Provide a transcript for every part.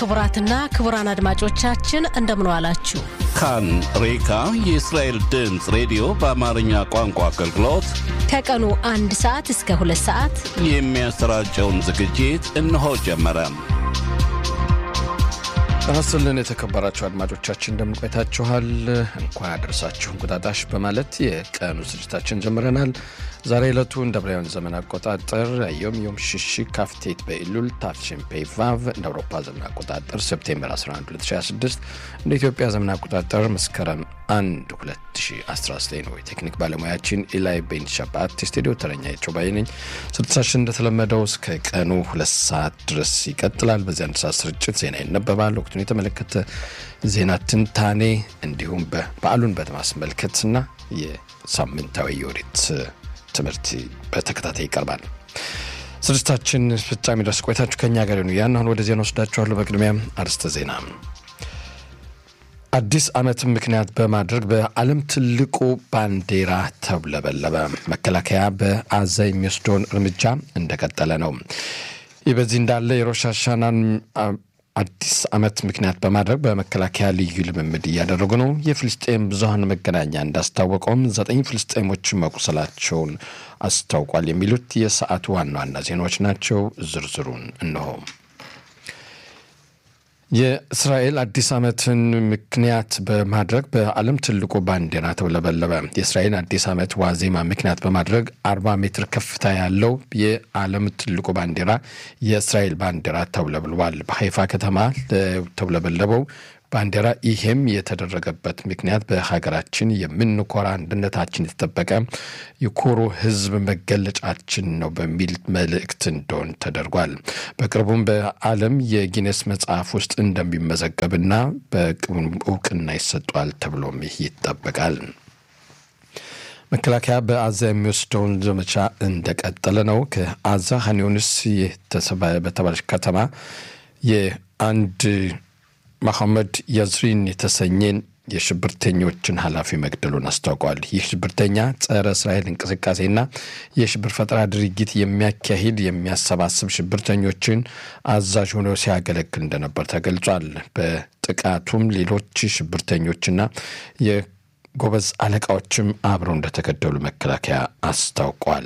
ክቡራትና ክቡራን አድማጮቻችን እንደምን ዋላችሁ። ካን ሬካ የእስራኤል ድምፅ ሬዲዮ በአማርኛ ቋንቋ አገልግሎት ከቀኑ አንድ ሰዓት እስከ ሁለት ሰዓት የሚያሰራጨውን ዝግጅት እነሆ ጀመረ። አስልን የተከበራችሁ አድማጮቻችን እንደምን ቆይታችኋል? እንኳን ያደረሳችሁ እንቁጣጣሽ በማለት የቀኑ ስርጭታችን ጀምረናል። ዛሬ ዕለቱ እንደ ብራውያን ዘመን አቆጣጠር ዮም ዮም ሽሺ ካፍቴት በኢሉል ታፍሽን ፔቫቭ እንደ አውሮፓ ዘመን አቆጣጠር ሴፕቴምበር 11 2026 እንደ ኢትዮጵያ ዘመን አቆጣጠር መስከረም 1 2019 ነው። የቴክኒክ ባለሙያችን ኢላይ ቤን ሸባት፣ የስቱዲዮ ተረኛ የቸውባይ ነኝ። ስርጭታችን እንደተለመደው እስከ ቀኑ ሁለት ሰዓት ድረስ ይቀጥላል። በዚህ አንድ ሰዓት ስርጭት ዜና ይነበባል። ወቅቱን የተመለከተ ዜና ትንታኔ፣ እንዲሁም በዓሉን በማስመልከትና የሳምንታዊ የወሬት ትምህርት በተከታታይ ይቀርባል። ስርጭታችን ፍጻሜ ድረስ ቆይታችሁ ከኛ ጋር ሆኑ። ያን አሁን ወደ ዜና ወስዳችኋለሁ። በቅድሚያ አርዕስተ ዜና። አዲስ ዓመትን ምክንያት በማድረግ በዓለም ትልቁ ባንዲራ ተውለበለበ። መከላከያ በአዛ የሚወስደውን እርምጃ እንደቀጠለ ነው። ይህ በዚህ እንዳለ የሮሽ ሃሻናን አዲስ ዓመት ምክንያት በማድረግ በመከላከያ ልዩ ልምምድ እያደረጉ ነው። የፍልስጤም ብዙሀን መገናኛ እንዳስታወቀውም ዘጠኝ ፍልስጤሞች መቁሰላቸውን አስታውቋል። የሚሉት የሰዓቱ ዋና ዋና ዜናዎች ናቸው። ዝርዝሩን እነሆ። የእስራኤል አዲስ ዓመትን ምክንያት በማድረግ በዓለም ትልቁ ባንዲራ ተውለበለበ። የእስራኤል አዲስ ዓመት ዋዜማ ምክንያት በማድረግ አርባ ሜትር ከፍታ ያለው የዓለም ትልቁ ባንዲራ የእስራኤል ባንዲራ ተውለብልቧል። በሀይፋ ከተማ ተውለበለበው ባንዲራ ይሄም የተደረገበት ምክንያት በሀገራችን የምንኮራ አንድነታችን የተጠበቀ የኮሩ ሕዝብ መገለጫችን ነው በሚል መልእክት እንደሆን ተደርጓል። በቅርቡም በዓለም የጊኔስ መጽሐፍ ውስጥ እንደሚመዘገብና በቅቡም እውቅና ይሰጧል ተብሎም ይጠበቃል። መከላከያ በአዛ የሚወስደውን ዘመቻ እንደቀጠለ ነው። ከአዛ ሀኒዮንስ በተባለች ከተማ የአንድ መሐመድ ያዝሪን የተሰኘን የሽብርተኞችን ኃላፊ መግደሉን አስታውቋል። ይህ ሽብርተኛ ጸረ እስራኤል እንቅስቃሴና የሽብር ፈጠራ ድርጊት የሚያካሂድ የሚያሰባስብ ሽብርተኞችን አዛዥ ሆኖ ሲያገለግል እንደነበር ተገልጿል። በጥቃቱም ሌሎች ሽብርተኞችና የጎበዝ አለቃዎችም አብረው እንደተገደሉ መከላከያ አስታውቋል።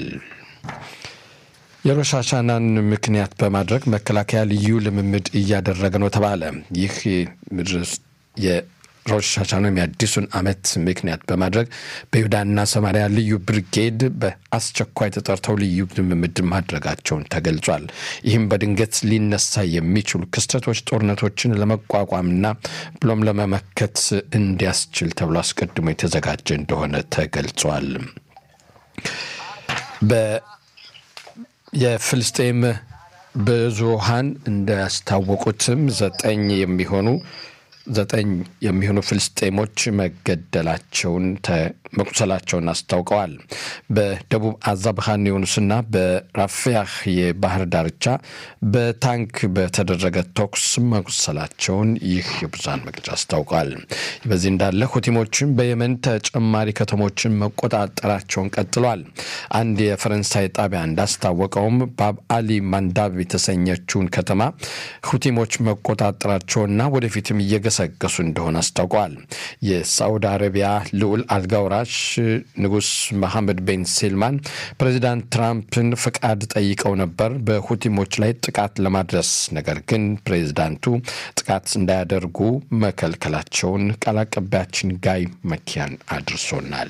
የሮሽ ሃሻናን ምክንያት በማድረግ መከላከያ ልዩ ልምምድ እያደረገ ነው ተባለ። ይህ የሮሽ ሃሻናን የአዲሱን ዓመት ምክንያት በማድረግ በይሁዳና ሰማሪያ ልዩ ብርጌድ በአስቸኳይ ተጠርተው ልዩ ልምምድ ማድረጋቸውን ተገልጿል። ይህም በድንገት ሊነሳ የሚችሉ ክስተቶች፣ ጦርነቶችን ለመቋቋምና ብሎም ለመመከት እንዲያስችል ተብሎ አስቀድሞ የተዘጋጀ እንደሆነ ተገልጿል። የፍልስጤም ብዙሃን እንዳስታወቁትም ዘጠኝ የሚሆኑ ዘጠኝ የሚሆኑ ፍልስጤሞች መገደላቸውን መቁሰላቸውን አስታውቀዋል። በደቡብ አዛ ብርሃን ዮኑስና በራፊያህ የባህር ዳርቻ በታንክ በተደረገ ተኩስ መቁሰላቸውን ይህ የብዙሃን መግለጫ አስታውቀዋል። በዚህ እንዳለ ሁቲሞችን በየመን ተጨማሪ ከተሞችን መቆጣጠራቸውን ቀጥሏል። አንድ የፈረንሳይ ጣቢያ እንዳስታወቀውም ባብ አሊ ማንዳብ የተሰኘችውን ከተማ ሁቲሞች መቆጣጠራቸውና ወደፊትም እየገሰገሱ እንደሆነ አስታውቀዋል። የሳዑዲ አረቢያ ልዑል አልጋውራ ንጉስ መሐመድ ቤን ሴልማን ፕሬዚዳንት ትራምፕን ፍቃድ ጠይቀው ነበር በሁቲሞች ላይ ጥቃት ለማድረስ ነገር ግን ፕሬዚዳንቱ ጥቃት እንዳያደርጉ መከልከላቸውን ቃል አቀባያችን ጋይ መኪያን አድርሶናል።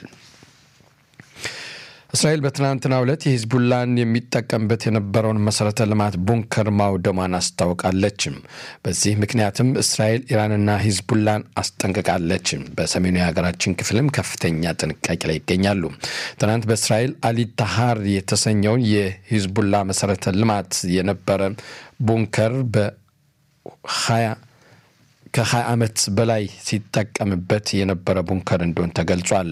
እስራኤል በትናንትናው ዕለት የሂዝቡላን የሚጠቀምበት የነበረውን መሠረተ ልማት ቡንከር ማውደሟን አስታውቃለችም። በዚህ ምክንያትም እስራኤል ኢራንና ሂዝቡላን አስጠንቅቃለችም። በሰሜኑ የሀገራችን ክፍልም ከፍተኛ ጥንቃቄ ላይ ይገኛሉ። ትናንት በእስራኤል አሊታሃር የተሰኘውን የሂዝቡላ መሠረተ ልማት የነበረ ቡንከር በሀያ ከ20 ዓመት በላይ ሲጠቀምበት የነበረ ቡንከር እንደሆን ተገልጿል።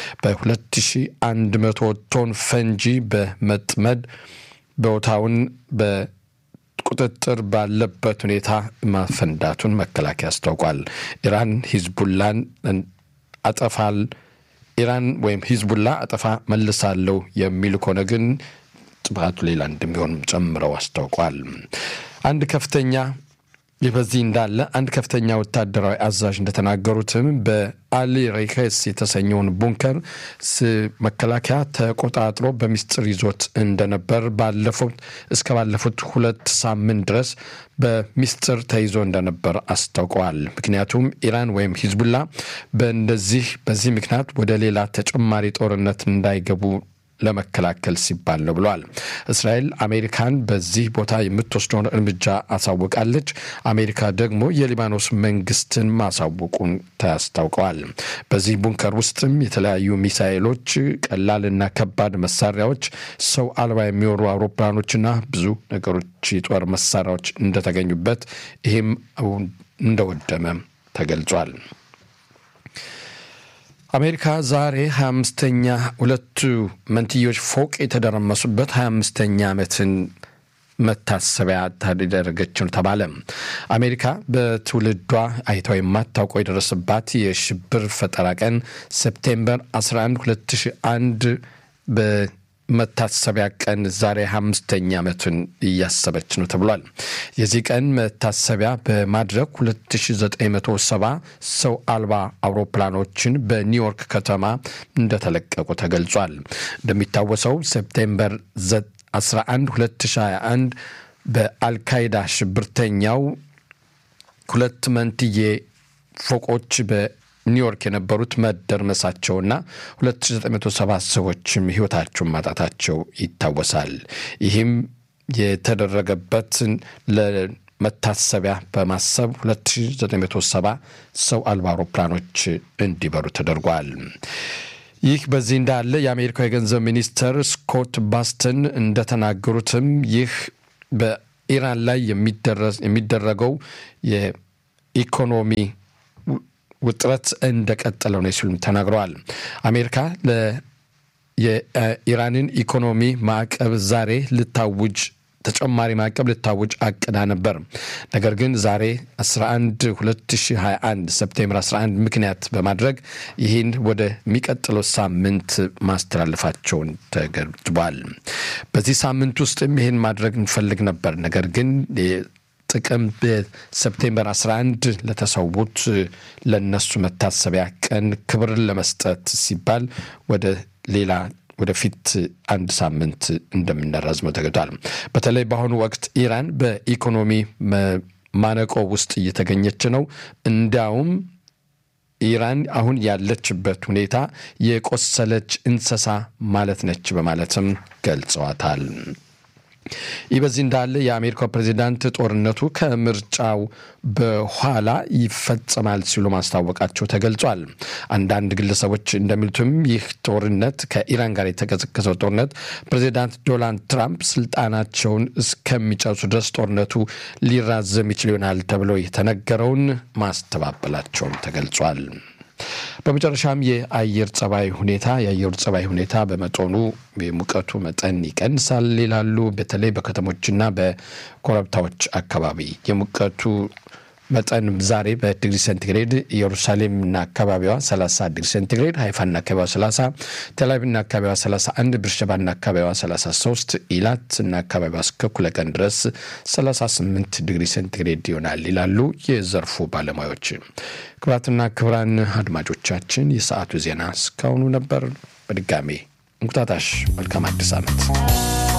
በ2100 ቶን ፈንጂ በመጥመድ ቦታውን በቁጥጥር ባለበት ሁኔታ ማፈንዳቱን መከላከያ አስታውቋል። ኢራን ሂዝቡላን አጠፋል ኢራን ወይም ሂዝቡላ አጠፋ መልሳለሁ የሚሉ ከሆነ ግን ጥፋቱ ሌላ እንደሚሆን ጨምረው አስታውቋል። አንድ ከፍተኛ ይህ በዚህ እንዳለ አንድ ከፍተኛ ወታደራዊ አዛዥ እንደተናገሩትም በአሊ ሬከስ የተሰኘውን ቡንከር መከላከያ ተቆጣጥሮ በሚስጥር ይዞት እንደነበር ባለፉት እስከ ባለፉት ሁለት ሳምንት ድረስ በሚስጥር ተይዞ እንደነበር አስታውቀዋል። ምክንያቱም ኢራን ወይም ሂዝቡላ በእንደዚህ በዚህ ምክንያት ወደ ሌላ ተጨማሪ ጦርነት እንዳይገቡ ለመከላከል ሲባል ነው ብለዋል። እስራኤል አሜሪካን በዚህ ቦታ የምትወስደውን እርምጃ አሳውቃለች። አሜሪካ ደግሞ የሊባኖስ መንግስትን ማሳወቁን ታስታውቀዋል። በዚህ ቡንከር ውስጥም የተለያዩ ሚሳኤሎች፣ ቀላልና ከባድ መሳሪያዎች፣ ሰው አልባ የሚወሩ አውሮፕላኖችና ብዙ ነገሮች የጦር መሳሪያዎች እንደተገኙበት ይህም እንደወደመ ተገልጿል። አሜሪካ ዛሬ 25ኛ ሁለቱ መንትዮች ፎቅ የተደረመሱበት 25ኛ ዓመትን መታሰቢያ ታደረገች ነው ተባለ። አሜሪካ በትውልዷ አይተው የማታውቀው የደረሰባት የሽብር ፈጠራ ቀን ሴፕቴምበር 11 2001 በመታሰቢያ ቀን ዛሬ አምስተኛ ዓመቱን እያሰበች ነው ተብሏል። የዚህ ቀን መታሰቢያ በማድረግ 2970 ሰው አልባ አውሮፕላኖችን በኒውዮርክ ከተማ እንደተለቀቁ ተገልጿል። እንደሚታወሰው ሴፕቴምበር 11 2021 በአልካይዳ ሽብርተኛው ሁለት መንትዬ ፎቆች በኒውዮርክ የነበሩት መደርመሳቸውና 2970 ሰዎችም ሕይወታቸውን ማጣታቸው ይታወሳል። ይህም የተደረገበትን ለመታሰቢያ በማሰብ 2970 ሰው አልባ አውሮፕላኖች እንዲበሩ ተደርጓል። ይህ በዚህ እንዳለ የአሜሪካው የገንዘብ ሚኒስትር ስኮት ባስተን እንደተናገሩትም ይህ በኢራን ላይ የሚደረገው የኢኮኖሚ ውጥረት እንደቀጠለው ነው ሲሉም ተናግረዋል። አሜሪካ የኢራንን ኢኮኖሚ ማዕቀብ ዛሬ ልታውጅ ተጨማሪ ማዕቀብ ልታውጅ አቅዳ ነበር። ነገር ግን ዛሬ 11 2021 ሰፕቴምበር 11 ምክንያት በማድረግ ይህን ወደሚቀጥለው ሳምንት ማስተላለፋቸውን ተገድቧል። በዚህ ሳምንት ውስጥም ይህን ማድረግ እንፈልግ ነበር። ነገር ግን ጥቅም በሰፕቴምበር 11 ለተሰዉት ለነሱ መታሰቢያ ቀን ክብርን ለመስጠት ሲባል ወደ ሌላ ወደፊት አንድ ሳምንት እንደምናራዝመው ተገዷል። በተለይ በአሁኑ ወቅት ኢራን በኢኮኖሚ ማነቆ ውስጥ እየተገኘች ነው። እንዲያውም ኢራን አሁን ያለችበት ሁኔታ የቆሰለች እንስሳ ማለት ነች በማለትም ገልጸዋታል። ይህ በዚህ እንዳለ የአሜሪካው ፕሬዚዳንት ጦርነቱ ከምርጫው በኋላ ይፈጸማል ሲሉ ማስታወቃቸው ተገልጿል። አንዳንድ ግለሰቦች እንደሚሉትም ይህ ጦርነት ከኢራን ጋር የተቀሰቀሰው ጦርነት ፕሬዚዳንት ዶናልድ ትራምፕ ስልጣናቸውን እስከሚጨርሱ ድረስ ጦርነቱ ሊራዘም ይችል ይሆናል ተብሎ የተነገረውን ማስተባበላቸውም ተገልጿል። በመጨረሻም የአየር ጸባይ ሁኔታ የአየሩ ጸባይ ሁኔታ በመጠኑ የሙቀቱ መጠን ይቀንሳል ይላሉ። በተለይ በከተሞችና በኮረብታዎች አካባቢ የሙቀቱ መጠን ዛሬ በዲግሪ ሴንቲግሬድ ኢየሩሳሌምና አካባቢዋ 30 ዲግሪ ሴንቲግሬድ፣ ሃይፋና አካባቢዋ 30፣ ቴልአቪቭና አካባቢዋ 31፣ ብርሸባና አካባቢዋ 33፣ ኢላት እና አካባቢዋ እስከ እኩለ ቀን ድረስ 38 ዲግሪ ሴንቲግሬድ ይሆናል ይላሉ የዘርፉ ባለሙያዎች። ክቡራትና ክቡራን አድማጮቻችን የሰዓቱ ዜና እስካሁኑ ነበር። በድጋሜ እንቁጣጣሽ መልካም አዲስ ዓመት።